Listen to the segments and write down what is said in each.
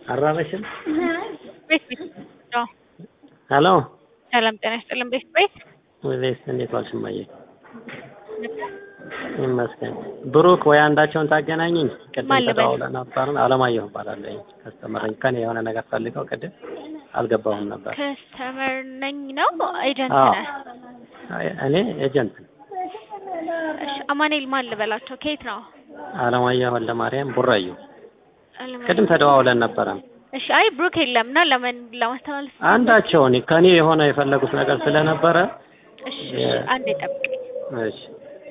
አራበሽም ቤት ቤት አዎ። ሄሎ ሰላም ጤና ይስጥልን። ቤት ቤት ወይስ እንዴት ዋልሽ እማዬ? ይመስገን። ብሩክ ወይ አንዳቸውን ታገናኘኝ። ቅድም ማን ልበል? ተደዋውለን ነበር። አለማየሁ እባላለሁ። ከስተመረኝ ከኔ የሆነ ነገር ፈልገው ቅድም አልገባሁም ነበር። ከስተመር ነኝ ነው ኤጀንት አዎ። ነህ? እኔ ኤጀንት ነኝ። እሺ አማኑኤል ማን ልበላቸው? ከየት ነው? አለማየሁ ወልደማርያም ቡራዩ። አለማየሁ። ቅድም ተደዋውለን ነበረ። እሺ አይ ብሩክ የለም እና ለምን ለማስተላለፍ አንዳቸውን ከኔ የሆነ የፈለጉት ነገር ስለነበረ እሺ የ- እሺ አንዴ ጠብቀኝ። እሺ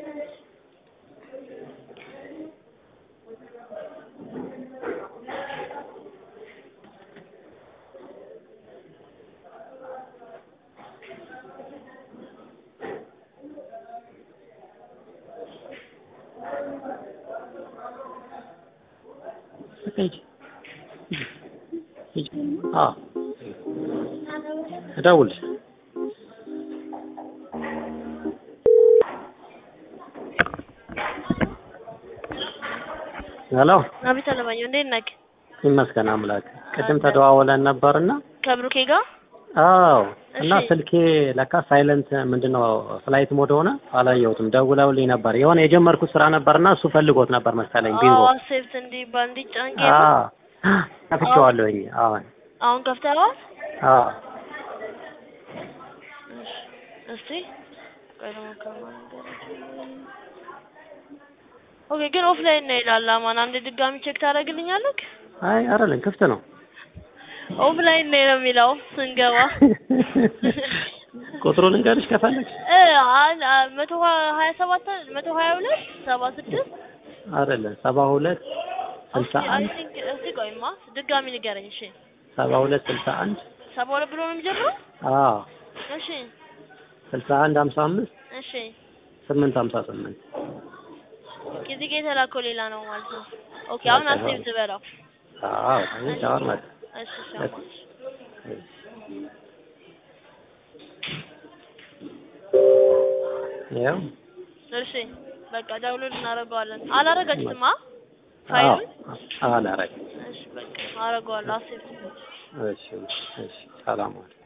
ሂጂ ሂጂ። አዎ እደውልልሽ። ሄሎ አቤት አለማየሁ እንዴት ነህ? ይመስገን አምላክ። ቅድም ተደዋውለን ነበርና ከብሩኬ ጋር አዎ እና እሺ። ስልኬ ለካ ሳይለንት ምንድነው ፍላይት ሞድ ሆነ አላየሁትም። ደውለውልኝ ነበር የሆነ የጀመርኩት ስራ ነበርና እሱ ፈልጎት ነበር መሰለኝ ቢንጎ። አዎ አክሴፕት እንዲባል እንዲጫን ጌም አዎ ከፍቼዋለሁኝ። አዎ አሁን ከፍተኸዋል? አዎ እስቲ ቆይ ደግሞ ከማን ጋር ኦኬ ግን ኦፍላይን ነው ይላል አማን አንድ ድጋሚ ቼክ ታደርግልኛለህ? አይ አይደለም ክፍት ነው። ኦፍላይን ነው ነው የሚለው ስንገባ ቁጥሩን ልንገርሽ ከፈለግሽ። እ አን- አ- መቶ ሀያ ሰባት መቶ ሀያ ሁለት ሰባ ስድስት አይደለም ሰባ ሁለት ስልሳ አይ አንድ ቲንክ እስቲ ቆይማ ድጋሚ ንገረኝ እሺ ሰባ ሁለት ስልሳ አንድ ሰባ ሁለት ብሎ ነው የሚጀምረው አዎ እሺ ስልሳ አንድ ሀምሳ አምስት እሺ ስምንት ሀምሳ ስምንት ጊዜ ጋ የተላከው ሌላ ነው ማለት ነው ኦኬ አሁን አሴብ ትበላው አዎ እኔ ሻወር መጣ እሺ ሰማ ያው እሺ በቃ ዳውንሎድ እናደርገዋለን አላረጋችሁትማ አዎ ፋይሉን አላረግም። እሺ በቃ አረገዋለሁ አሴብ እሺ እሺ ሰላም ዋል